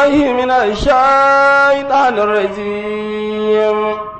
بالله من الشيطان الرجيم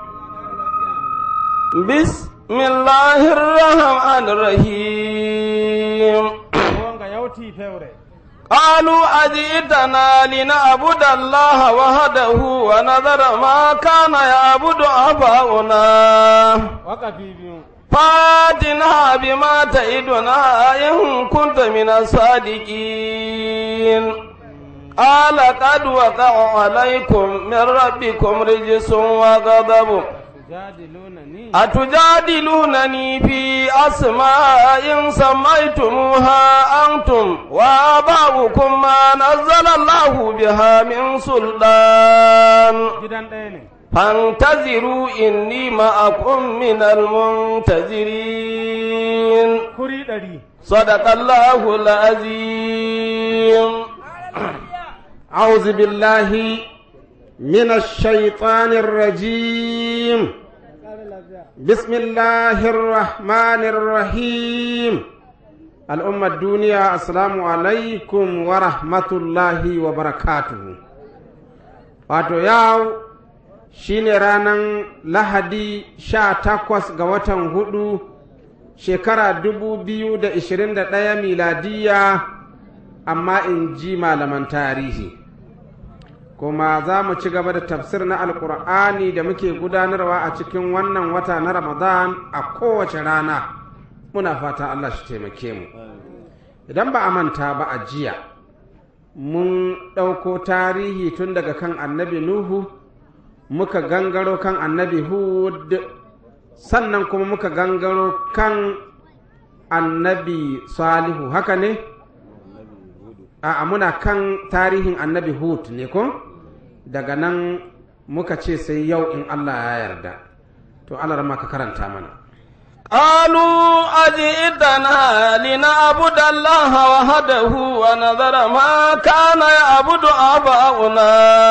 بسم الله الرحمن الرحيم wonga yawti fewre قالوا أجئتنا لنعبد الله وحده ونذر ما كان يعبد آباؤنا wakafi biyu فاتنا بما تعدنا إن كنت من الصادقين قال قد وقع عليكم من ربكم رجس وغضب tujadilunani أتجادلونني في أسماء سميتموها أنتم وآباؤكم ما نزل الله بها من سلطان gidan ɗaya ne فانتظروا إني معكم من المنتظرين kuri ɗari صدق الله العظيم أعوذ بالله من الشيطان الرجيم بسم الله الرحمن الرحيم الأمة الدنيا السلام عليكم ورحمة الله وبركاته wato yau shine ranar lahadi sha takwas ga watan hudu shekara dubu biyu da ishirin da ɗaya miladiya amma in ji malaman tarihi kuma za mu ci gaba da tafsir na alkur'ani da muke gudanarwa a cikin wannan wata na ramadan a kowace rana muna fata allah shi taimake mu idan ba a manta ba a jiya mun ɗauko tarihi tun daga kan annabi nuhu muka gangaro kan annabi hud sannan kuma muka gangaro kan annabi salihu haka ne a muna kan tarihin annabi hud ne ko daga nan muka ce sai yau in allah ya yarda to allah rama ka karanta mana قالوا أجئتنا لنعبد الله وحده ونذر ما كان يعبد آباؤنا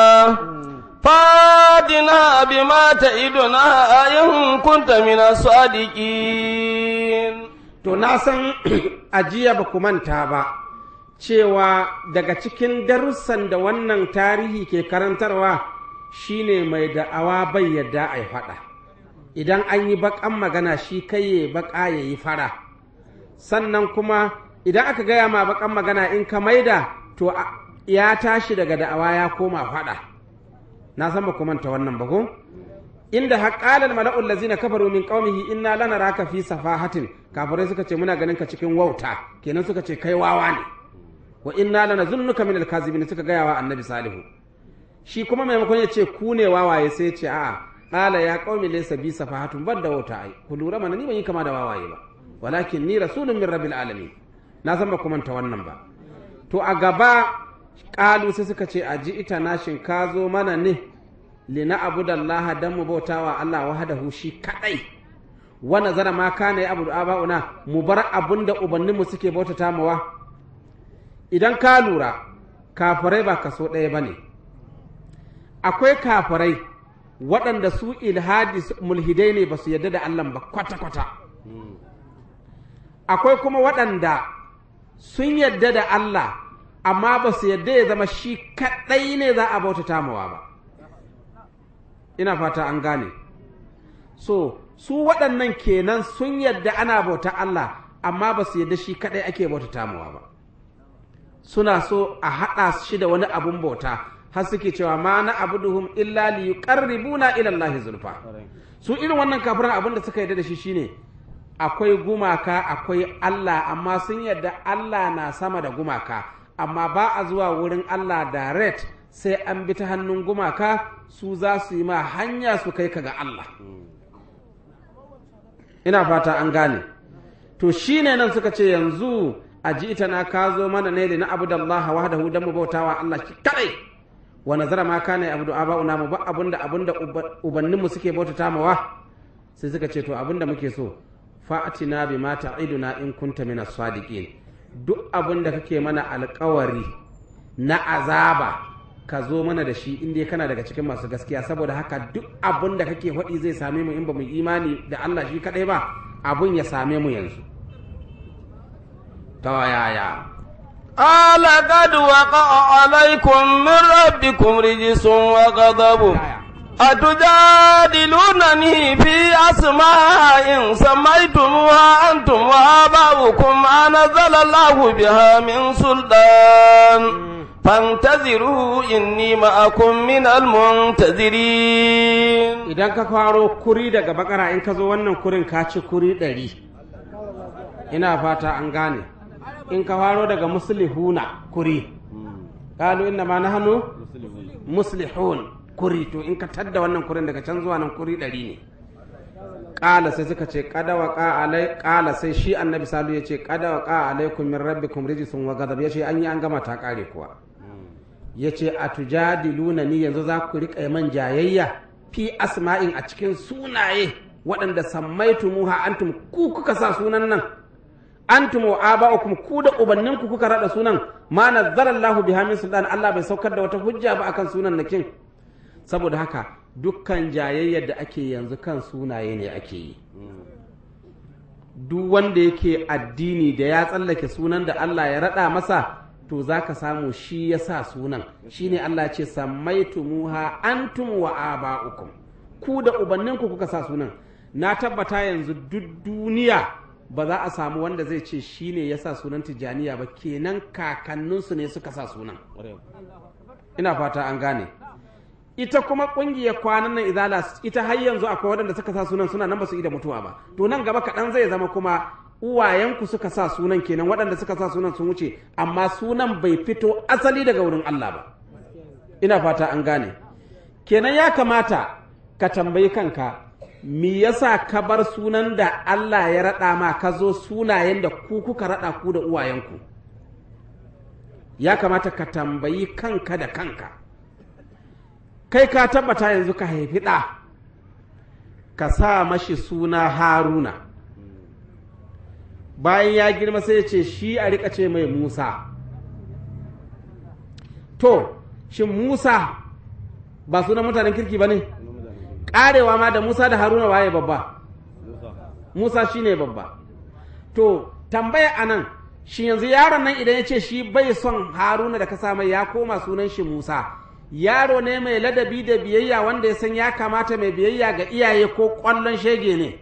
فادنا بما تعدنا إن كنت من الصادقين to na san ajiya ba ku manta ba cewa daga cikin darussan da wannan tarihi ke karantarwa shine mai da'awa bai yadda a yi faɗa idan an yi baƙan magana shi kai ya baƙa ya yi fara sannan kuma idan aka gaya ma baƙan magana in ka maida to a- ya tashi daga da'awa ya koma faɗa na san ba ku manta wannan ba ko inda haƙalar mala'ul lazina kafaru min qaumihi inna lanaraka fi safahatin kafirai suka ce muna ganin ka cikin wauta kenan suka ce kai wawa ne wa inna lanazunnuka min alkazibin suka gaya wa annabi salihu shi kuma maimakon ya ce ku ne wawaye sai ya ce a'a qala ya qaumi laysa bi safahatun ban da wauta ai ku lura mana ni ban yi kama da wawaye ba walakin ni rasulun min rabbil alamin na san ba ku manta wannan ba to a gaba ƙalu sai suka ce a ji ita nashin ka zo mana ne lina abudallaha dan mu bautawa Allah wahdahu shi kadai wa nazara ma kana ya abudu aba'una mu bar abun da ubanninmu suke bautata mawa idan ka lura kafirai ba kaso ɗaya bane akwai kafirai waɗanda su ilhadi mulhidai ne ba su yarda da Allah ba kwata-kwata akwai kuma waɗanda sun yarda da Allah amma ba su yarda ya zama shi kaɗai ne za a bautata mawa ba ina fata an gane so su waɗannan kenan sun yarda ana bauta Allah amma ba su yarda shi kaɗai ake bautata mawa ba suna so a haɗa shi da wani abun bauta har suke cewa ma na abuduhum illa li yuqarribuna ila Allah zulfa su irin wannan kafiran abin da suka yarda da shi shine akwai gumaka akwai Allah amma sun yarda Allah na sama da gumaka amma ba a zuwa wurin Allah direct sai an bi ta hannun gumaka su za su yi ma hanya su kai ka ga Allah ina fata an gane to shine nan suka ce yanzu a ji ita na ka zo mana ne da na abu da Allah wahdahu dan mu bautawa Allah shi kadai wa nazara ma kana abu da aba'una mu ba abunda abunda ubanninmu suke bautata mawa sai suka ce to abinda muke so fa'atina bi ma ta'iduna in kunta minas sadiqin duk abin da kake mana alkawari na azaba ka zo mana da shi inda kana daga cikin masu gaskiya saboda haka duk abin da kake faɗi zai same mu in ba mu imani da Allah shi kaɗai ba abun ya same mu yanzu ta yaya قال قد وقع عليكم من ربكم رجس وغضب أتجادلونني في أسماء سميتموها أنتم وآباؤكم ما نزل الله بها من سلطان فانتظروا إني معكم من المنتظرين idan ka faro kuri daga bakara in ka zo wannan kurin ka ci kuri ɗari ina fata an gane in ka faro daga muslihuna kuri ƙalu inna ma nahnu muslihun kuri to in ka tadda wannan kurin daga can zuwa nan kuri ɗari ne ƙala sai suka ce kada wa alai ƙala sai shi annabi salu ya ce kada wa alaikum min rabbikum rijsun wa ghadab ya ce an yi an gama ta ƙare kuwa ya ce a tujadiluna ni yanzu za ku riƙa man jayayya fi asma'in a cikin sunaye waɗanda sammaitu muha antum ku kuka sa sunan nan antum wa aba'ukum ku da ubanninku kuka rada sunan ma nazzara Allahu biha min sultan Allah bai saukar da wata hujja ba akan sunan nakin saboda haka dukkan jayayyar da ake yanzu kan sunaye ne ake yi duk wanda yake addini da ya tsallake sunan da Allah ya rada masa to za ka samu shi ya sa sunan shi ne Allah ce sammaitumuha antum wa aba'ukum ku da ubanninku kuka sa sunan na tabbata yanzu duk duniya ba za a samu wanda zai ce shi ne ya sa sunan tijjaniya ba kenan kakanninsu ne suka sa sunan ina fata an gane ita kuma kungiyar kwanan nan izala ita har yanzu akwai waɗanda suka sa sunan suna nan ba su yi da mutuwa ba to nan gaba kaɗan zai zama kuma uwayenku suka sa sunan kenan waɗanda suka sa sunan sun wuce amma sunan bai fito asali daga wurin Allah ba ina fata an gane kenan ya kamata ka tambayi kanka me yasa ka bar sunan da Allah ya raɗa ma ka zo sunayen da ku kuka raɗa ku da uwayenku ya kamata ka tambayi kanka da kanka kai ka tabbata yanzu ka haifi ɗa ka sa mashi suna haruna bayan ya girma sai ya ce shi a rika ce mai musa to shin musa ba sunan mutanen kirki ba ne karewa ma da musa da haruna waye babba musa shi ne babba to tambaya a nan shi yanzu yaron nan idan ya ce shi bai son haruna da ka mai ya koma sunan shi musa yaro ne mai ladabi da biyayya wanda ya san ya kamata mai biyayya ga iyaye ko kwallon shege ne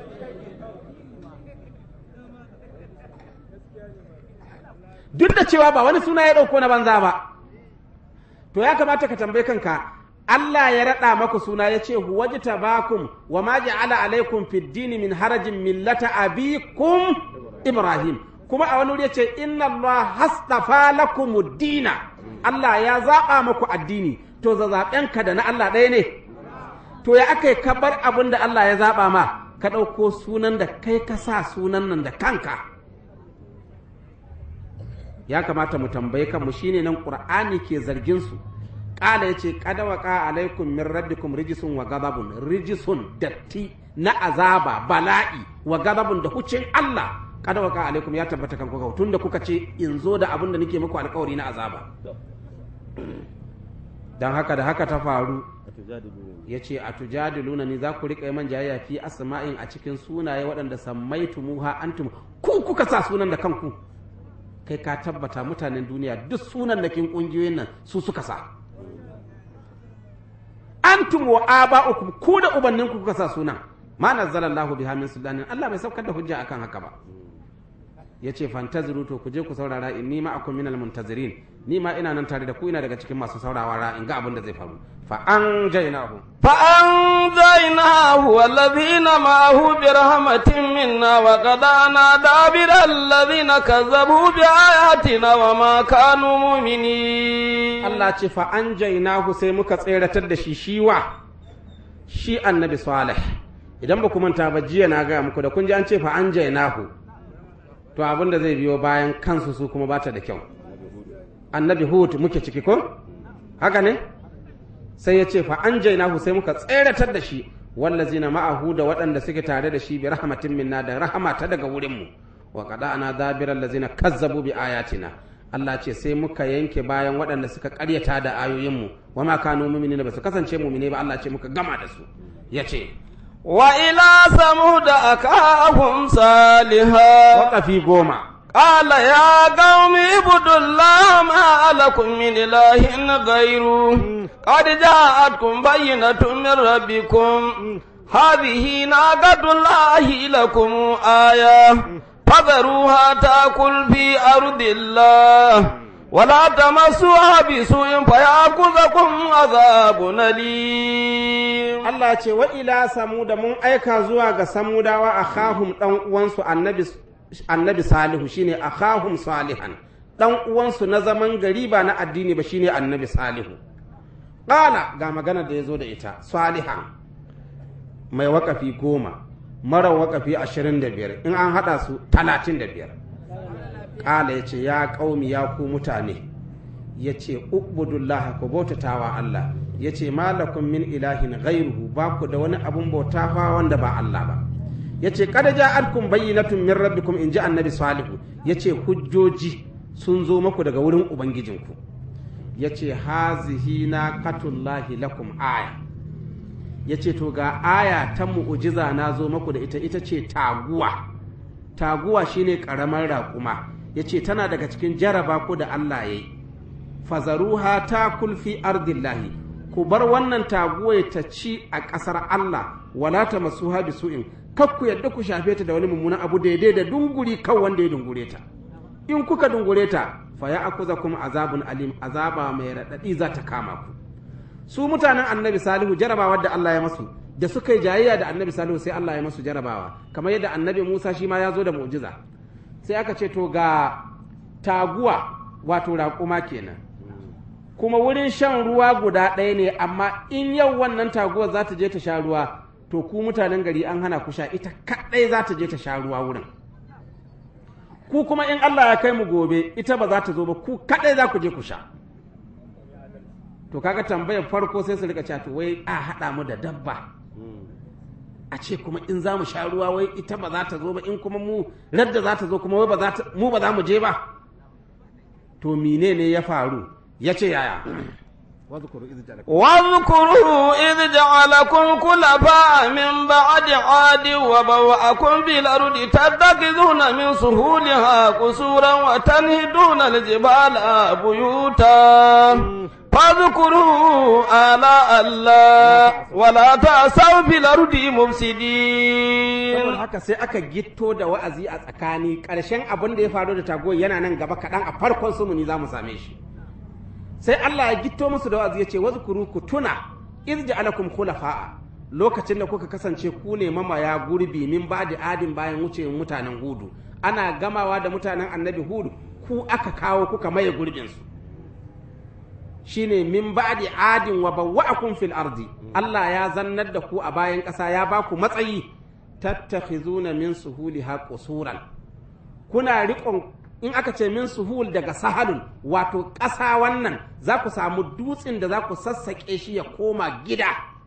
duk da cewa ba wani suna ya ɗauko na banza ba to ya kamata ka tambaye kanka Allah ya raɗa maku suna ya ce huwaji tabakum wa ma ja'ala alaikum fid dini min harajin millata abikum Ibrahim kuma a wani wuri ya ce inna Allah hastafa lakum dina Allah ya zaɓa maku addini to zazaɓenka da na Allah ɗaya ne to ya aka yi kabar abin da Allah ya zaɓa ma ka ɗauko sunan da kai ka sa sunan nan da kanka ya kamata mu tambaye kanmu shine nan qur'ani ke zargin su qala yace qad waqa alaikum min rabbikum rijsun wa ghadabun rijsun datti na azaba bala'i wa ghadabun da hucin Allah qad waqa alaikum ya tabbata kan kuka tunda kuka ce in zo da abin da nake muku alƙawari na azaba dan haka da haka ta faru ya ce a tujadiluna ni za ku riƙa man jayayya fi asma'in a cikin sunaye waɗanda sammaitumuha antum ku kuka sa sunan da kanku kai ka tabbata mutanen duniya duk sunan da kin kungiyoyin nan su suka sa antum wa aba'ukum ku da ubanninku kuka sa sunan ma nazzalallahu biha min sultanin Allah bai saukar da hujja akan haka ba yace fantaziru to ku je ku saurara inni ma'akum minal muntazirin ni ma ina nan tare da ku ina daga cikin masu saurara in ga abin da zai faru fa an jainahu فأنجيناه والذين معه برحمة منا وقضانا دابر الذين كذبوا بآياتنا وما كانوا مؤمنين Allah ce fa an jainahu sai muka tseratar da shi shiwa shi annabi salih idan ba ku manta ba jiya na gaya muku da kun ji an ce fa an jainahu to abin da zai biyo bayan kansu su kuma bata da kyau annabi hud muke ciki ko haka ne sai ya ce fa an jainahu sai muka tseratar da shi wallazina ma'ahu da waɗanda suke tare da shi bi rahmatin minna da rahama ta daga wurinmu wa qada ana dabiral lazina kazzabu bi ayatina Allah ce sai muka yanke bayan waɗanda suka ƙaryata da ayoyinmu wa ma kanu mu'minina ba su kasance mu'mine ba Allah ce muka gama da su yace وإلى ثمود أخاهم صالحا waƙafi goma قال يا قوم اعبدوا الله ما لكم من إله غيره قد جاءتكم بينة من ربكم هذه ناقة الله لكم آية فذروها تأكل في أرض الله ولا تمسوها بسوء فيأخذكم عذاب أليم Allah ce wa ila samuda mun aika zuwa ga samudawa a khahum dan uwansu annabi annabi salihu shine akhahum salihan dan uwansu na zaman gari ba na addini ba shine annabi salihu qala ga magana da yazo da ita salihan mai wakafi goma mara wakafi ashirin da biyar in an hada su talatin da biyar qala yace ya qaumi ya ku mutane yace ubudullah ku bautatawa Allah yace malakum min ilahin ghairuhu ba ku da wani abun bauta fa wanda ba Allah ba yace kada ja'atkum bayyinatun min rabbikum in ji annabi salihu yace hujjoji sun zo maku daga wurin ubangijinku yace hazihi naqatullahi lakum aya yace to ga aya ta mu'ujiza na zo maku da ita ita ce taguwa taguwa shine karamar raƙuma yace tana daga cikin jaraba ku da Allah yayi fazaruha ta kulfi ardillahi ku bar wannan taguwa ta ci a ƙasar Allah wala ta masuha bisu'in kar ku yadda ku shafe ta da wani mummunan abu daidai da dunguri kan wanda ya dungure ta in kuka dungure ta fa ya akuza kuma azabun alim azaba mai raɗaɗi za ta kama ku su mutanen annabi salihu jarabawa da Allah ya masu da suka yi jayayya da annabi salihu sai Allah ya masu jarabawa kamar yadda annabi Musa shi ma ya zo da mu'jiza sai aka ce to ga taguwa wato raƙuma kenan kuma wurin shan ruwa guda ɗaya ne amma in yau wannan taguwar za ta je ta sha ruwa to ku mutanen gari an hana ku sha ita kaɗai za ta je ta sha ruwa wurin ku kuma in Allah ya kai mu gobe ita ba za ta zo ba ku kaɗai za ku je ku sha to kaga tambayar farko sai su rika cewa to wai a haɗa mu da dabba a ce kuma in za mu sha ruwa wai ita ba za ta zo ba in kuma mu radda za ta zo kuma wai ba za ta mu ba za mu je ba to mine ne ya faru ya ce yaya واذكروا إذ جعلكم خلفاء من بعد عاد وبوأكم في الأرض تتخذون من سهولها قصورا وتنهدون الجبال بيوتا فاذكروا آلاء الله ولا تعثوا في الأرض مفسدين saboda haka sai aka gitto da wa'azi a tsakani ƙarshen abin da ya faru da tago yana nan gaba kaɗan a farkon sumuni za mu same shi sai Allah ya gitto musu da wa'azi ya ce wazkuru ku tuna iz ja'alakum khulafa'a lokacin da kuka kasance ku ne mamaya gurbi min ba'di adin bayan wucewar mutanen hudu ana gamawa da mutanen annabi hudu ku aka kawo kuka maye gurbin su shine min ba'di adin wa bawwa'akum fil ardi Allah ya zannar da ku a bayan ƙasa ya ba ku matsayi tattakhizuna min suhuliha qusuran kuna riƙon in aka ce min suhul daga sahalun wato ƙasa wannan za ku samu dutsen da za ku sassaƙe shi ya koma gida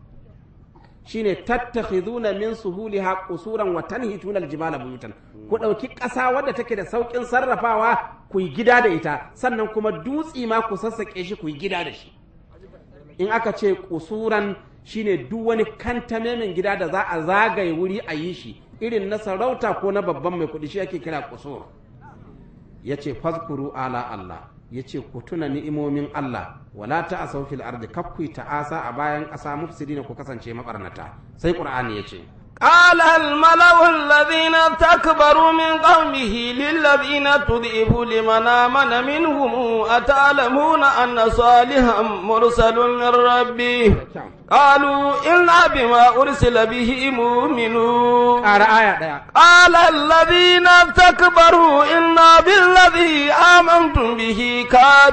shine tattakhizuna min suhuliha qusuran wa tanhituna aljibala buyutan ku ɗauki ƙasa wadda take da sauƙin sarrafawa ku yi gida da ita sannan kuma dutsi ma ku sassaƙe shi ku yi gida da shi in aka ce kusuran shine duk wani kantamemin gida da za a zagaye wuri a yi shi irin na sarauta ko na babban mai kuɗi shi ake kira kusur ya ce fazkuru ala Allah ya ce ku tuna ni'imomin Allah wala ta asau fil ardi kakku ta'asa a bayan ƙasa mufsidina ku kasance mabarnata sai qur'ani ya ce قال الملأ الذين استكبروا من قومه للذين تضعفوا لمن آمن منهم أتعلمون أن صالحا مرسل من ربه قالوا إنا بما أرسل به مؤمنون ƙara aya ɗaya قال الذين استكبروا إنا بالذي آمنتم به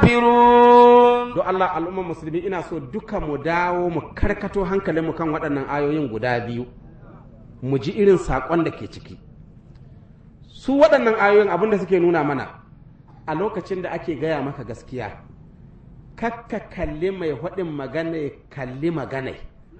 كافرون don Allah al'ummar musulmi ina so duka mu dawo mu karkato hankalinmu kan waɗannan ayoyin guda biyu mu ji irin saƙon da ke ciki su waɗannan ayoyin abin da suke nuna mana a lokacin da ake gaya maka gaskiya kakka kalli mai haɗin magana ya kalli magana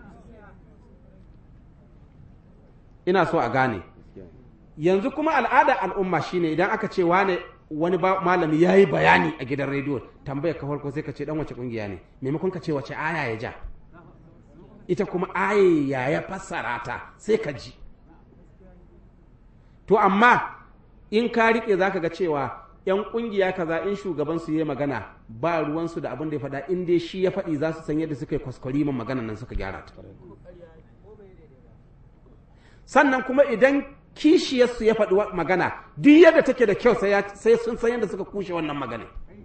ina so a gane yanzu kuma al'ada al'umma shine idan aka ce wane wani ba- malami ya yi bayani a gidan rediyo tambaya ka farko sai ka ce dan wace kungiya ne maimakon ka ce wace aya ya ja ita kuma aye ya ya fassara ta sai ka ji to amma in ka rike zaka ga cewa yan kungiya kaza in shugaban su yi magana ba ruwansu da abin da ya faɗa in dai shi ya faɗi za su san yadda suka yi kwaskwari man maganan nan suka gyara ta sannan kuma idan kishiyarsu ya faɗi wa- magana duk yadda take da kyau sai ya- sai sun san yadda suka kushe wannan magana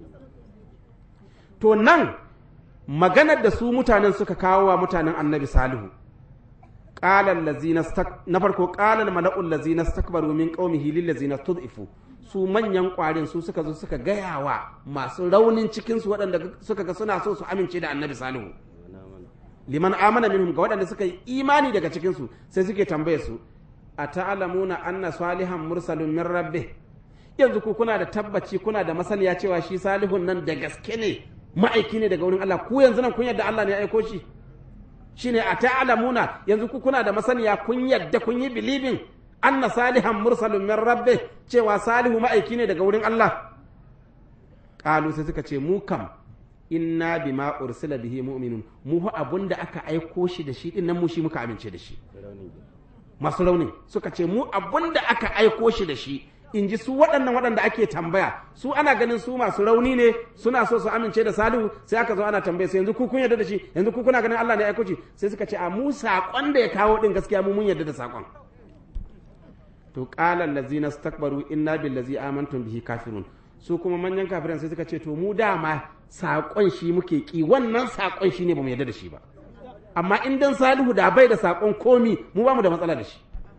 to nan maganar da su mutanen suka kawo wa mutanen annabi salihu ƙalar lazina stak- na farko ƙalar mala'ul lazina stakbaru min qaumihi lil lazina tud'ifu su manyan ƙwarin su suka zo suka gaya wa masu raunin cikin su waɗanda suka ga suna so su amince da annabi salihu liman amana minhum ga waɗanda suka yi imani daga cikin su sai suke tambaye su a ta'lamuna anna salihan mursalun min rabbih yanzu ku kuna da tabbaci kuna da masaniya cewa shi salihun nan da gaske ne ma'aiki ne daga wurin Allah ku yanzu nan kun yadda Allah ne ya aiko shi shine a ta'lamuna yanzu ku kuna da masaniya kun yadda kun yi bilibin anna salihan mursalun min rabbih cewa salihu ma'aiki ne daga wurin Allah qalu sai suka ce mu kam inna bima ursila bihi mu'minun mu fa abunda aka aiko shi da shi din nan mu shi muka amince da shi masu raunin suka ce mu abunda aka aiko shi da shi in ji su waɗannan waɗanda ake tambaya su ana ganin su masu rauni ne suna so su amince da salihu sai aka zo ana tambaya sai yanzu ku kun yarda da shi yanzu ku kuna ganin Allah ne ya aiko shi sai suka ce a mu saƙon da ya kawo din gaskiya mu mun yarda da saƙon to qala allazina istakbaru inna billazi amantum bihi kafirun su kuma manyan kafiran sai suka ce to mu dama saƙon shi muke ki wannan saƙon shi ne bamu yarda da shi ba amma in dan salihu da bai da saƙon komi mu ba mu da matsala da shi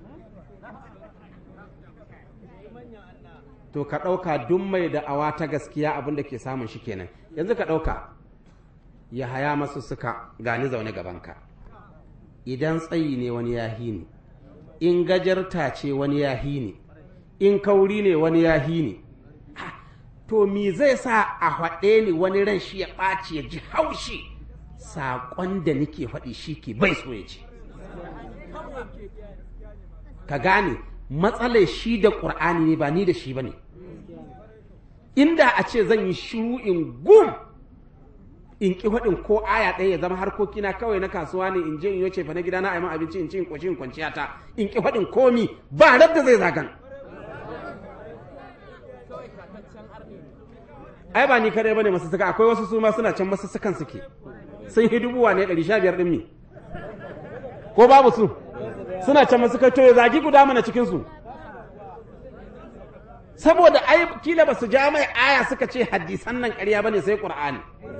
to ka ɗauka duk mai da awa ta gaskiya abin da ke samun shi kenan yanzu ka ɗauka ya haya masu suka gani zaune gabanka idan tsayi ne wani ya ni in gajarta ce wani ya ni in kauri ne wani ya ni Ha, to me zai sa a haɗe ni wani ran shi ya ɓaci ya ji haushi saƙon da nake faɗi shi ke bai so ya ce ka gane matsalar shi da ƙur'ani ne ba ni da shi ba ne inda a ce zan yi shiru in gum in ƙi faɗin ko aya ɗaya ya zama harkokina kawai na kasuwa ne in je in yoce fa na gida na aiman abinci in ci in ƙoshi in kwanciya ta in ƙi faɗin komi ba da zai zagan ai ba ni kadai bane masu saka akwai wasu su ma suna can masu sukan suke sun yi dubuwa ne ɗari sha biyar ɗin mi ko babu su suna can masu kai to ya zagi guda mana cikin su saboda ai kila ba su ja mai aya suka ce hadisan nan ƙarya bane sai qur'ani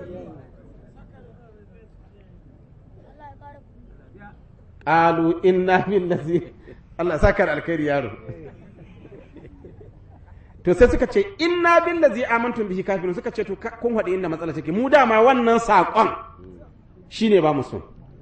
qalu inna billazi Allah saka da alkhairi yaro to sai suka ce inna billazi amantum bihi kafirun suka ce to ka- kun haɗe inda matsala take mu dama wannan saƙon shine ba mu so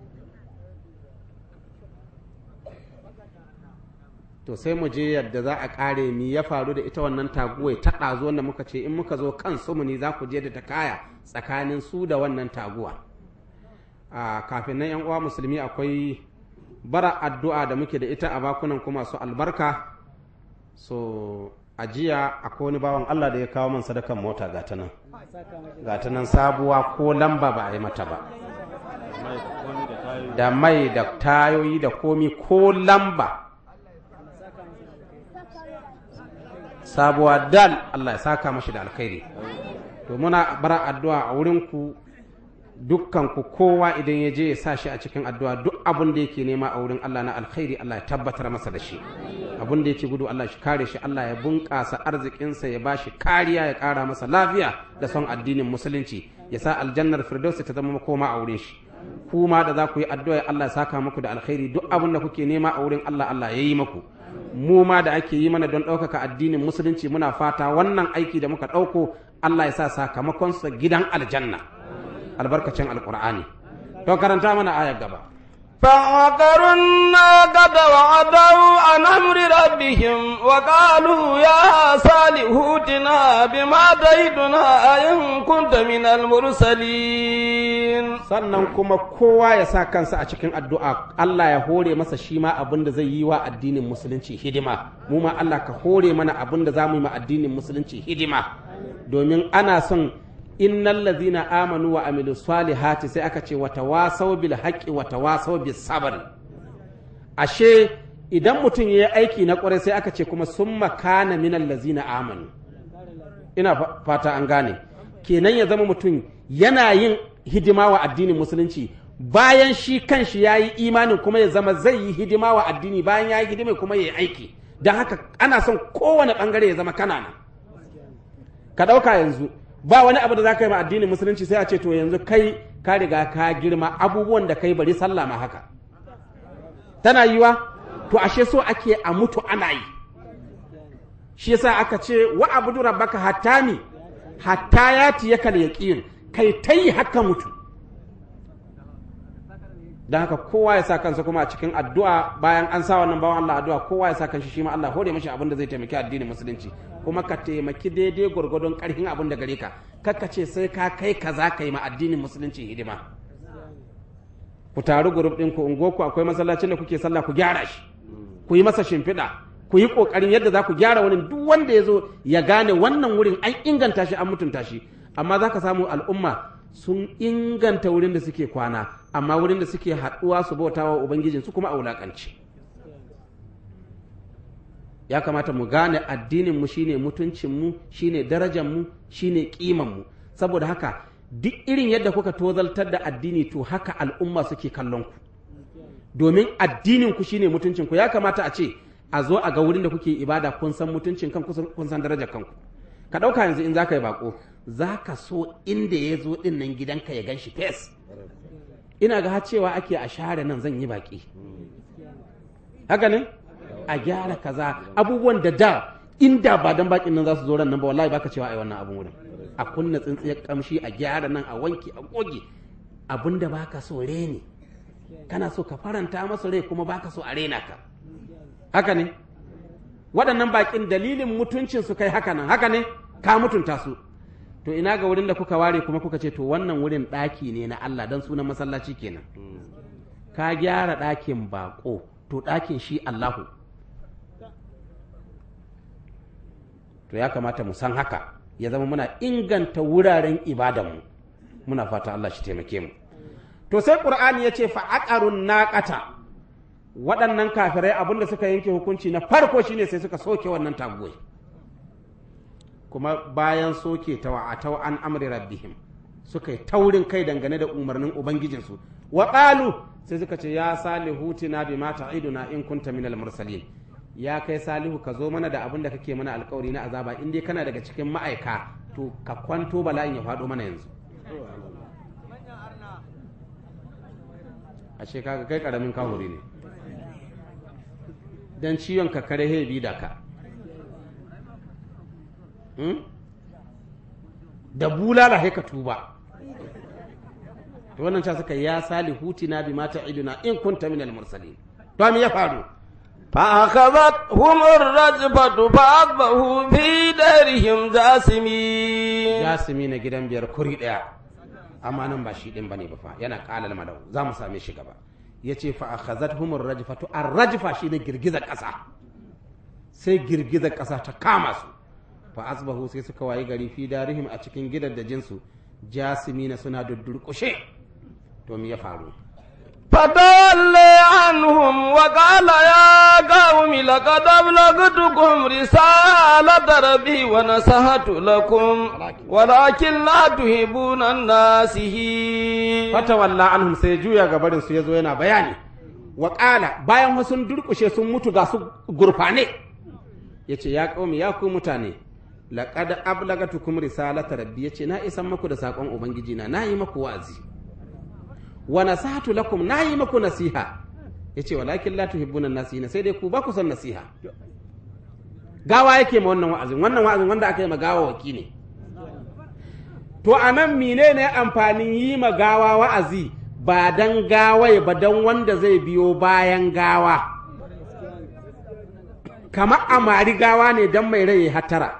to sai mu je yadda za a ƙare mi ya faru da ita wannan taguwai ta ɗazu wanda muka ce in muka zo kan sumuni za ku je da ta kaya tsakanin su da wannan taguwa a kafin nan yan uwa musulmi akwai bara addu'a da muke da ita a bakunan kuma su albarka so a jiya akwai wani bawan Allah da ya kawo man sadakan mota ga ta nan ga ta nan sabuwa ko lamba ba a yi mata ba da mai da tayoyi da komi ko lamba sabuwa dal Allah ya saka mashi da alkhairi to muna bara addu'a a wurinku dukkan ku kowa idan ya je ya sa shi a cikin addu'a duk abin da yake nema a wurin Allah na alkhairi Allah ya tabbatar masa da shi abin da yake gudu Allah shi kare shi Allah ya bunƙasa arzikinsa ya bashi kariya ya ƙara masa lafiya da son addinin musulunci ya sa aljannar firdausi ta zama makoma a wurin shi kuma da za ku yi addu'a Allah ya saka muku da alkhairi duk abin da kuke nema a wurin Allah Allah ya yi muku mu ma da ake yi mana don ɗaukaka addinin musulunci muna fata wannan aiki da muka ɗauko Allah ya sa sakamakonsa gidan aljanna albarkacin alkur'ani to karanta mana ayar gaba فعقروا الناقة وعدوا عن أمر ربهم وقالوا يا صالح ائتنا بما تعدنا إن كنت من المرسلين sannan kuma kowa ya sa kansa a cikin addu'a Allah ya hore masa shi ma abin da zai yi wa addinin musulunci hidima mu ma Allah ka hore mana abin da za mu yi ma addinin musulunci hidima domin ana son innal ladzina amanu wa amilu salihati sai aka ce wata wasau bil haqqi wata wasau bis sabr ashe idan mutum ya yi aiki na ƙwarai sai aka ce kuma sun makana minan lazina amanu ina fa- fata an gane kenan ya zama mutum yana yin hidima wa addinin musulunci bayan shi kanshi ya yi imanin kuma ya zama zai yi hidima wa addini bayan ya yi hidima kuma ya yi aiki don haka ana son kowane ɓangare ya zama kana nan ka ɗauka yanzu ba wani abu da za ka yi ma addinin musulunci sai a ce to yanzu kai ka riga ka girma abubuwan da kai bari sallah ma haka tana yiwa to ashe so ake a mutu ana yi shi yasa aka ce wa abudu rabbaka hatta mi hatta yati yakal yaqin kai tai haka mutu dan haka kowa ya sa kansa kuma a cikin addu'a bayan an sa wannan bawan Allah addu'a kowa ya sa kanshi shi ma Allah hore mashi abin da zai taimaki addinin musulunci kuma ka taimaki daidai gwargwadon karfin abin da gare ka kakka ce sai ka kai kaza kai ma addinin musulunci hidima ku taru gurup ɗin ku ungo akwai masallacin da kuke sallah ku gyara shi ku yi masa shimfiɗa ku yi ƙoƙarin yadda za ku gyara wani duk wanda ya zo ya gane wannan wurin an inganta shi an mutunta shi amma za ka samu al'umma sun inganta wurin da suke kwana amma wurin da suke haɗuwa su bauta wa ubangijin su kuma a wulaƙanci ya kamata mu gane addinin mu shine mutuncin mu shine darajar mu shine kiman mu saboda haka duk irin yadda kuka tozaltar da addini to haka al'umma suke kallon ku domin addinin ku shine mutuncin ku ya kamata a ce a zo a ga wurin da kuke ibada kun san mutuncin kanku kun san darajar kanku ka ɗauka yanzu in za ka yi bako za ka so inda ya zo ɗin nan gidanka ya gan shi fes ina ga har cewa ake a share nan zan yi baki haka ne a gyara kaza abubuwan da da inda ba dan bakin nan za su zo ran nan ba wallahi baka cewa ai wannan abun wurin a kunna tsintsiyar kamshi a gyara nan a wanke a goge abin da baka so reni kana so ka faranta masa rai kuma baka so a rena ka haka ne waɗannan bakin dalilin mutuncin su kai haka nan haka ne ka mutunta su to ina ga wurin da kuka ware kuma kuka ce to wannan wurin ɗaki ne na Allah dan sunan masallaci kenan ka gyara ɗakin bako to ɗakin shi Allahu to ya kamata mu san haka ya zama muna inganta wuraren ibadanmu muna fata Allah shi taimake mu to sai qur'ani ya ce fa'aqarun naqata waɗannan kafirai abinda suka yanke hukunci na farko shine sai suka soke wannan taguwai kuma bayan soke ta wa'atau an amri rabbihim suka yi taurin kai dangane da umarnin ubangijinsu wa qalu sai suka ce ya salihu tina bima ta'iduna in kunta minal mursalin ya kai salihu ka zo mana da abin da kake mana alkawari na azaba in dai kana daga cikin ma'aika to ka kwanto bala'in ya faɗo mana yanzu ashe kaga kai karamin kahuri ne dan ciwon ka kare hebi da ka da bulala sai ka tuba to wannan ta suka ya salihu tina bima ta'iduna in kunta minal mursalin to me ya faru فأخذتهم الرجفة فأصبحوا في دارهم جاثمين jasimi na gidan biyar kuri ɗaya amma nan ba shi ɗin bane ba fa yana ƙalal madau za mu same shi gaba ya ce fa akhazatuhum ar-rajfatu ar-rajfa shine girgizar ƙasa sai girgizar ƙasa ta kama su fa asbahu sai suka wayi gari fi darihim a cikin gidan da jinsu jasimina suna duddurƙushe to me ya faru فتولى عنهم وقال يا قوم لقد أبلغتكم رسالة ربي ونصحت لكم ولكن لا تحبون الناسين fatawalla anhum sai juya ga barin su yazo yana bayani wa qala bayan wasu sun durkushe sun mutu ga su gurfane yace ya qaumi ya ku mutane laqad ablagatukum risalata rabbi yace na isan maku da sakon ubangiji na nayi maku wa'azi wa nasahatu lakum nayi maku nasiha yace walakin la tuhibbuna nasihina sai dai ku ba ku son nasiha gawa yake ma wannan wa'azin wannan wa'azin wanda aka yi ma gawa waki ne to a nan menene amfanin yi ma gawa wa'azi ba dan gawai ba dan wanda zai biyo bayan gawa kamar a mari gawa ne dan mai rai ya hatara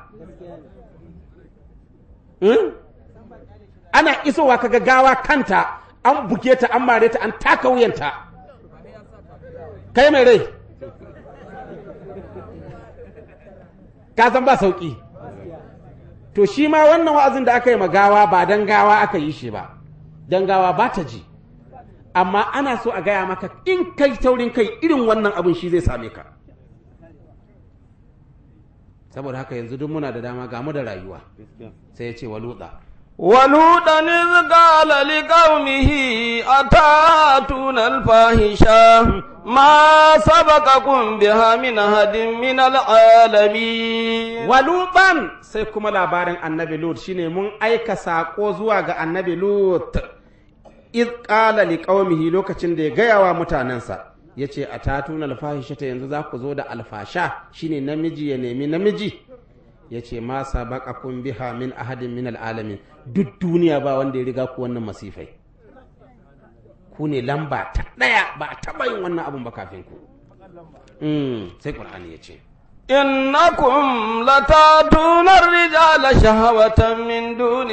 Hmm? ana isowa kaga gawa kanta an buge ta an mare ta an taka wuyanta kai mai rai ka san ba sauki to shi ma wannan wa'azin da aka yi ma gawa ba dan gawa aka yi shi ba dan gawa ba ta ji amma ana so a gaya maka in kai taurin kai irin wannan abin shi zai same ka saboda haka yanzu duk muna da dama ga mu da rayuwa sai ya ce wa lutsa ولوطا إذ قال لقومه أتاتون الفاحشة ما سبقكم بها من أحد من العالمين waluban sai kuma labarin annabi lut shine mun aika saƙo zuwa ga annabi lut iz qala liqaumihi lokacin da ya gaya wa mutanensa yace atatuna alfahishata yanzu za ku zo da alfasha shine namiji ya nemi namiji yace ma sabaqakum biha min ahadin min alalamin duk duniya ba wanda ya riga ku wannan masifai ku ne lamba ta ɗaya ba a taɓa yin wannan abun ba kafin ku Mm, sai qur'ani ya ce إنكم لتاتون الرجال شهوة من دون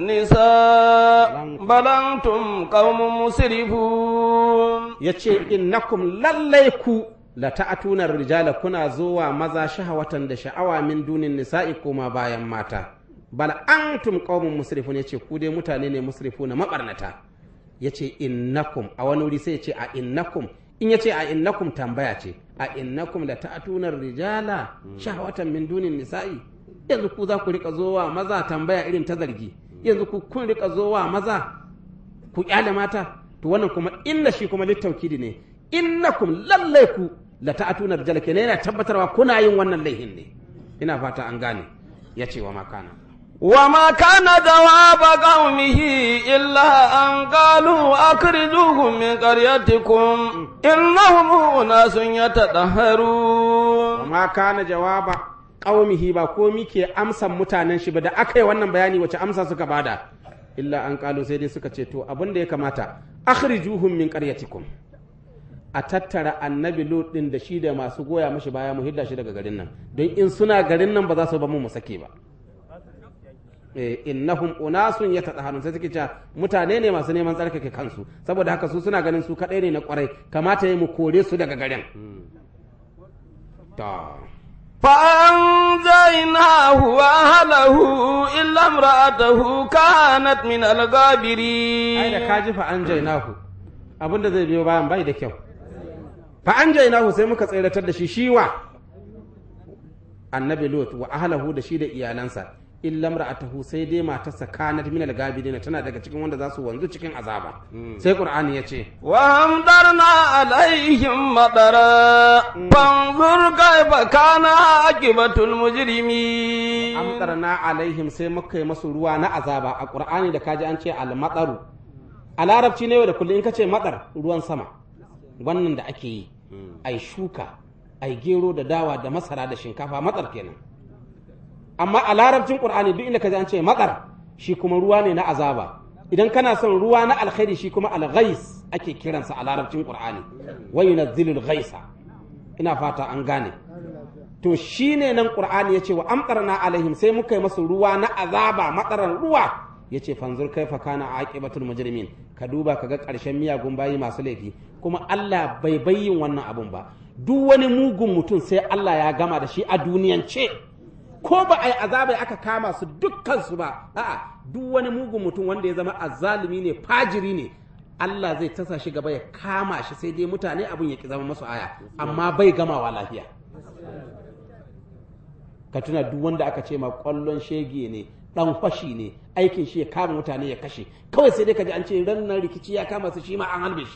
النساء بل أنتم قوم مسرفون ya ce innakum lallai ku la ta'atuna rijala kuna zuwa maza shahawatan da sha'awa min dunin nisa'i kuma bayan mata bal antum qaumun musrifun yace ku dai mutane ne musrifuna mabarnata yace innakum a wani wuri sai yace a innakum in yace a innakum tambaya ce a innakum la ta'atuna rijala shahawatan min dunin nisa'i yanzu ku za ku rika zowa maza tambaya irin ta zargi yanzu ku kun rika zowa maza ku kyale mata to wannan kuma inna shi kuma littaukidi ne innakum lallai ku la ta'atuna rijal kenan yana tabbatarwa kuna yin wannan laihin ne ina fata an gane ya ce wa makana وما كان جواب قومه إلا أن قالوا أخرجوهم من قريتكم إنهم أناس يتطهرون wa ma kana jawaba qaumihi ba komi ke amsan mutanen shi ba da aka yi wannan bayani wace amsa suka bada illa an kalu sai dai suka ce to abin da ya kamata akhrijuhum min qaryatikum a tattara annabi lut din da shi da masu goya mashi baya mu hidda shi daga garin nan don in suna garin nan ba za su ba mu mu sake ba eh innahum unasun yatadaharun sai suke cewa mutane ne masu neman tsarkake kansu saboda haka su suna ganin su kadai ne na kwarai kamata yi mu kore su daga garin ta فأنجيناه وأهله إلا امرأته كانت من ai da الغابرين ka ji fa an jainahu abinda zai biyo bayan bai da kyau fa an jainahu sai muka tseratar da shi shiwa annabi lut wa ahlahu da shi da iyalansa illa imra'atahu sai dai matarsa kanat min al-gabidina tana daga cikin wanda za su wanzu cikin azaba sai qur'ani ya ce وأمطرنا عليهم مطرا فانظر كيف كان عاقبة المجرمين amtarna alaihim sai muka yi masu ruwa na azaba a qur'ani da kaji an ce al-mataru a larabci ne yau da kullum in ka ce matsar ruwan sama wannan da ake yi ai shuka ai gero da dawa da masara da shinkafa matsar kenan amma a larabcin qur'ani duk inda ka ji an ce matsar shi kuma ruwa ne na azaba idan kana son ruwa na alkhairi shi kuma al-ghais ake kiransa a larabcin qur'ani wa yunazzilul ghaisa ina fata an gane to shine nan qur'ani yace wa amtarna alaihim sai muka yi masu ruwa na azaba matsaran ruwa yace fanzur kaifa kana aqibatul mujrimin ka duba kaga karshen miyagun bayi masu laifi kuma Allah bai bayyin wannan abun ba duk wani mugun mutum sai Allah ya gama da shi a duniyance ko ba a yi azabai aka kama su dukkan su ba a'a duk wani mugun mutum wanda ya zama azzalumi ne fajiri ne Allah zai tasa shi gaba ya kama shi sai dai mutane abin ya ki zama masu aya amma bai gamawa lafiya ka tuna duk wanda aka ce ma kwallon shege ne dan fashi ne aikin shi ya kama mutane ya kashe kawai sai dai ka ji an ce ran nan rikici ya kama su shi ma an halbe shi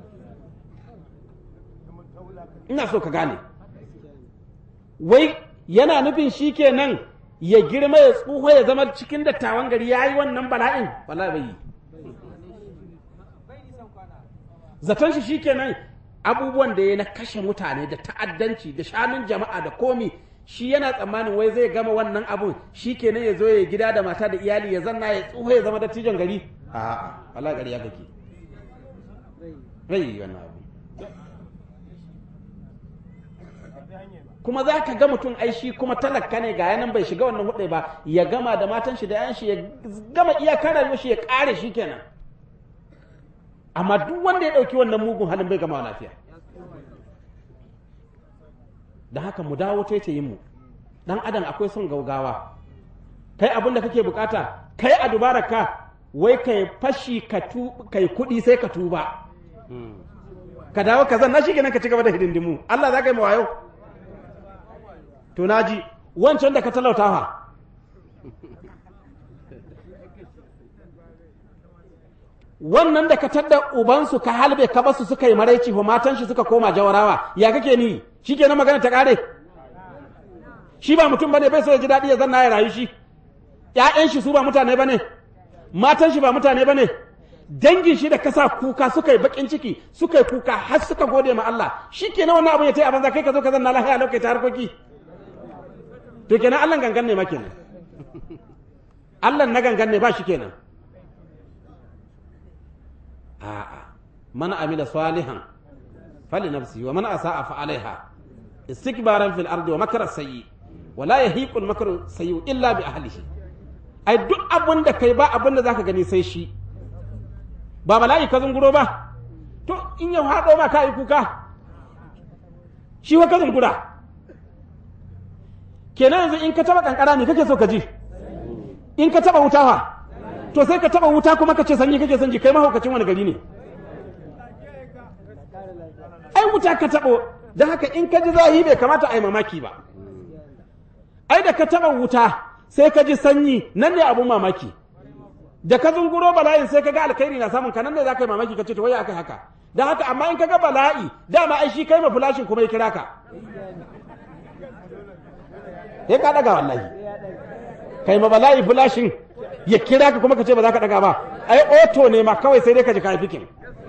ina so ka gane wai yana nufin shi kenan ya girma ya tsuho ya zama cikin dattawan gari ya yi wannan bala'in wala bai yi zaton shi shikenan abubuwan da ya na kashe mutane da ta'addanci da shanun jama'a da komi shi yana tsammanin wai zai gama wannan abun shi kenan ya zo ya gida da mata da iyali ya zanna ya tsoho ya zama dattijon gari a wala gari ya kake rai yi wannan abu kuma za ka ga mutum ai shi kuma talaka ne ga yanan bai shiga wannan hudai ba ya gama da matan shi da yan shi ya gama iyakar rayuwar shi ya kare shi kenan amma duk wanda ya ɗauki wannan mugun halin bai gama lafiya da haka mu dawo taitayin mu dan adam akwai son gaugawa kai abin da kake bukata kai a dubara ka wai kai fashi ka tu kai kuɗi sai ka tuba ka dawo ka zanna shi kenan ka ci gaba da hidindimu Allah za ka yi mawayo to naji wancan da ka talauta fa wannan da ka tadda ubansu ka halbe ka basu suka yi maraici fa matan shi suka koma jawarawa ya kake ni shi kenan magana ta kare shi ba mutum bane bai so ya ji daɗi ya zanna ya rayu shi ƴaƴan shi su ba mutane bane matan shi ba mutane bane dangin shi da kasa kuka suka yi bakin ciki suka yi kuka har suka gode ma Allah shi kenan wannan abin ya tayi a banza kai ka zo ka zanna lafiya lokaci ta harkoki to kenan Allah gangan ne ma kenan Allah na gangan ne ba shi kenan a'a man amila salihan fali nafsi wa man asa'a fa alaiha istikbaran fil ardi wa makara sayyi wa la yahiqu al makru sayyi illa bi ahlihi ai duk abin da kai ba abin da zaka gani sai shi ba bala'i ka zunguro ba to in ya haɗo ma ka yi kuka shi wa ka zungura kenan yanzu in ka taba kankara ne kake so ka ji in ka taba wuta fa to sai ka taba wuta kuma ka ce sanyi kake son ji kai mahaukacin wani gari ne ai wuta ka tabo don haka in ka ji zahi bai kamata a yi mamaki ba ai da ka taba wuta sai ka ji sanyi nan ne abun mamaki da ka zunguro bala'in sai ka ga alkhairi na samun ka nan ne za ka yi mamaki ka ce to waya aka haka don haka amma in ka ga bala'i dama ai shi kai ma fulashin kuma ya kira ka ya ka daga wallahi kai ma bala'i fulashin ya kira ka kuma ka ce ba za ka daga ba ai oto ne ma kawai sai dai ka ji kai fikin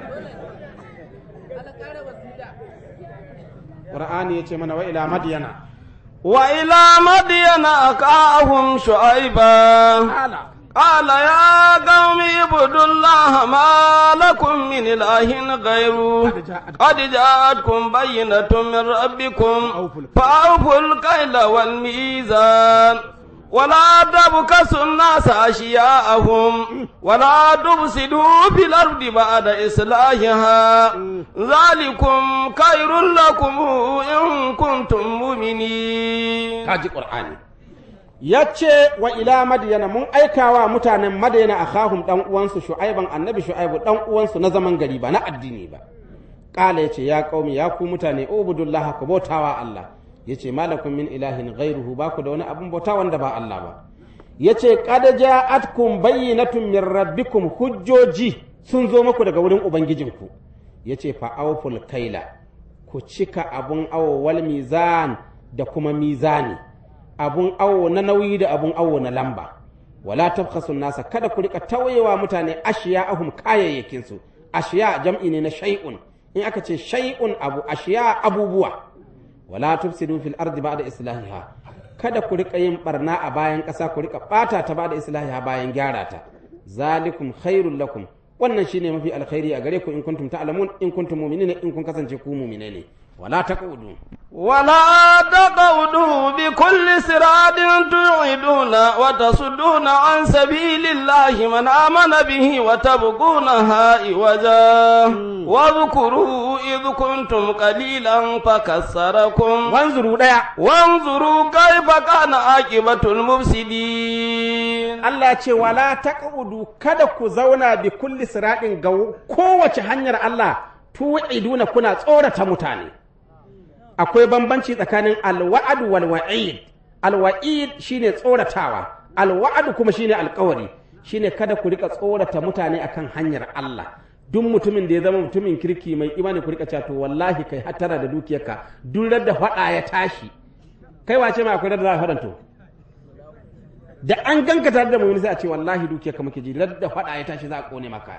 Qur'ani ya ce mana wa ila madiyana وإلى مدين أخاهم شعيبا ala قال يا قوم اعبدوا الله ما لكم من إله غيره قد جاءتكم بينة من ربكم فأوفوا الكيل والميزان ولا تبكسوا الناس أشياءهم ولا تفسدوا في الأرض بعد إصلاحها ذلكم خير لكم إن كنتم مؤمنين kaji Qur'ani ya ce wa ila madiyana mun aikawa mutanen madiyana a kahun dan uwansu shu'aiban annabi shu'aibu dan uwansu na zaman gari ba na addini ba kala yace ya qaumi ya ku mutane ubudullah ku bautawa Allah yace malakum min ilahin ghairuhu ba ku da wani abun bauta wanda ba Allah ba yace qad ja'atkum bayyinatun min rabbikum hujjoji sun zo muku daga wurin ubangijinku yace fa awful kaila ku cika abun awo wal mizan da kuma mizani abun awo na nauyi da abun awo na lamba wala tabkhasu nasa kada ku rika tawayewa mutane ashiya ahum kayayyakin su ashiya jam'i ne na shay'un in aka ce shay'un abu ashiya abubuwa wala tufsidu fil ardi ba'da islahiha kada ku rika yin barna a bayan ƙasa ku rika bata ta ba'da islahiha bayan gyara ta zalikum khairul lakum wannan shine mafi alkhairi a gare ku in kuntum ta'lamun in kuntum mu'minina in kun kasance ku mu'mine ne wala taqudu ولا تقعدوا بكل صراط توعدون وتصدون عن سبيل الله من آمن به وتبغونها عوجا واذكروا إذ كنتم قليلا فكسركم wanzuru daya وانظروا كيف كان عاقبة المفسدين Allah ce wala taqudu kada ku zauna bi kulli siratin ga kowace hanyar Allah tu'iduna kuna tsorata mutane akwai bambanci tsakanin alwa'ad wal wa'id alwa'id shine tsoratawa alwa'ad kuma shine alkawari shine kada ku rika tsorata mutane akan hanyar Allah duk mutumin da ya zama mutumin kirki mai imani ku rika cewa to wallahi kai hatara da dukiyarka duk da faɗa ya tashi kai wace ma akwai da za a faɗanto da an ganka tare da mu sai a ce wallahi dukiyarka muke ji da faɗa ya tashi za a kone maka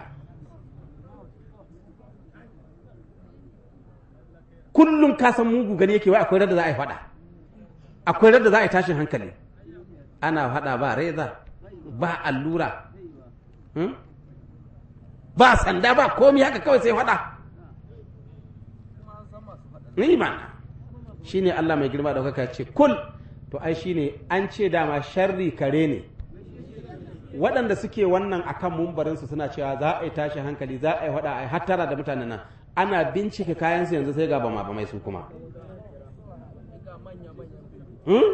kullum ka san mugu gani yake wai akwai radda za a yi faɗa akwai radda za a yi tashin hankali ana faɗa ba reza ba allura hmm? ba sanda ba komi haka kawai sai faɗa ni mana shine Allah mai girma ɗaukaka ce kul to ai shine an ce dama sharri kare ne waɗanda suke wannan akan mumbarinsu suna cewa za a yi tashin hankali za a yi faɗa a yi hattara da mutanen nan ana bincike kayansu yanzu sai ga bama bamai su kuma Hmm?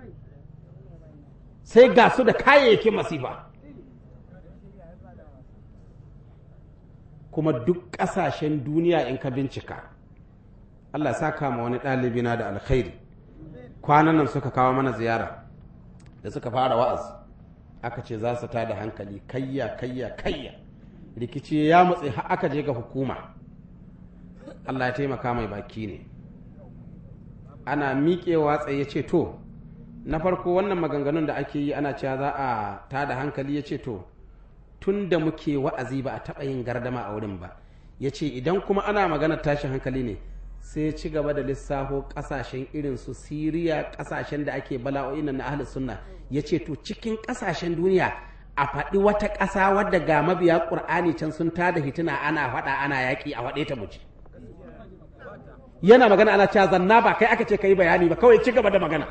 sai ga su da kayayyakin masifa kuma duk ƙasashen duniya in ka bincika Allah sa kama wani ɗalibi na da alkhairi kwanan nan suka kawo mana ziyara da suka fara wa'azi aka ce za su ta da hankali kayya kayya kayya rikici ya mutse har aka je ga hukuma Allah ya taimaka mai baki ne ana miƙewa tsaye ce to na farko wannan maganganun da ake yi ana cewa za a ta da hankali ya ce to tun da muke wa'azi ba a taɓa yin gardama a wurin ba ya ce idan kuma ana maganar tashin hankali ne sai ya ci gaba da lissafo ƙasashen irin su siriya ƙasashen da ake bala'o'i na ahlus sunna ya ce to cikin ƙasashen duniya a faɗi wata ƙasa wadda ga mabiya ƙur'ani can sun tada hitina ana faɗa ana yaƙi a faɗe ta muci yana magana ana cewa zanna ba kai aka ce ka yi bayani ba kawai ci gaba da magana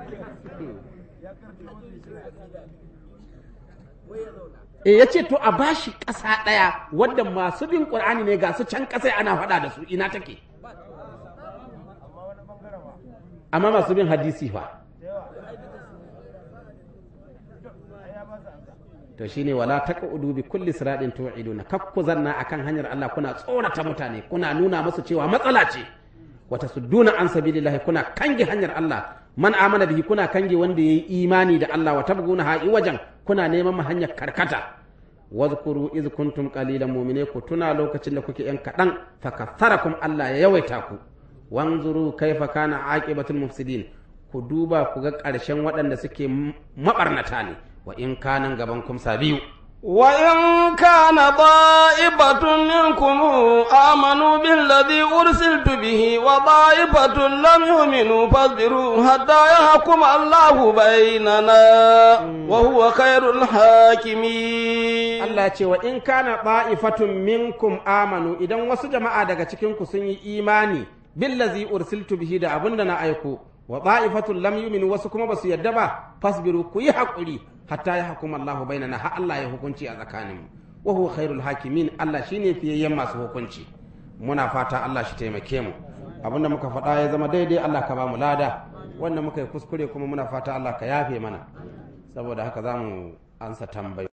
e ya ce to a bashi ƙasa ɗaya wadda masu bin ƙur'ani ne ga su can ƙasa ana faɗa da su ina take amma masu bin hadisi fa to shine wala taqudu bi kulli siratin tu'iduna kakku zanna akan hanyar Allah kuna tsorata mutane kuna nuna musu cewa matsala ce wata sudduna an sabilillahi kuna kange hanyar Allah man amana bihi kuna kange wanda yayi imani da Allah wa tabguna ha'i wajen kuna neman hanyar karkata wadhkuru iz kuntum qalilan mu'mine ku tuna lokacin da kuke yan kadan fakatharakum Allah ya yawaita ku wanzuru kaifa kana aqibatul mufsidin ku duba ku ga ƙarshen waɗanda suke mabarnata ne wa in kanan gaban kumsa biyu وإن كان طائفة منكم آمنوا بالذي أرسلت به وطائفة لم يؤمنوا فاصبروا حتى يحكم الله بيننا وهو خير الحاكمين Allah ce wa in kana ta'ifatun minkum amanu idan wasu jama'a daga cikin ku sun yi imani billazi ursiltu bihi da abinda na aiko wa ta'ifatun lam yu'minu wasu kuma basu yadda ba fasbiru ku yi hakuri hatta ya hukuma Allah bainana har Allah ya hukunci a tsakaninmu wa huwa khairul hakimin Allah shine fiyayyen masu hukunci muna fata Allah shi taimake mu abinda muka faɗa ya zama daidai Allah ka ba mu lada wanda muka yi kuskure kuma muna fata Allah ka yafe mana saboda haka za mu ansa tambayi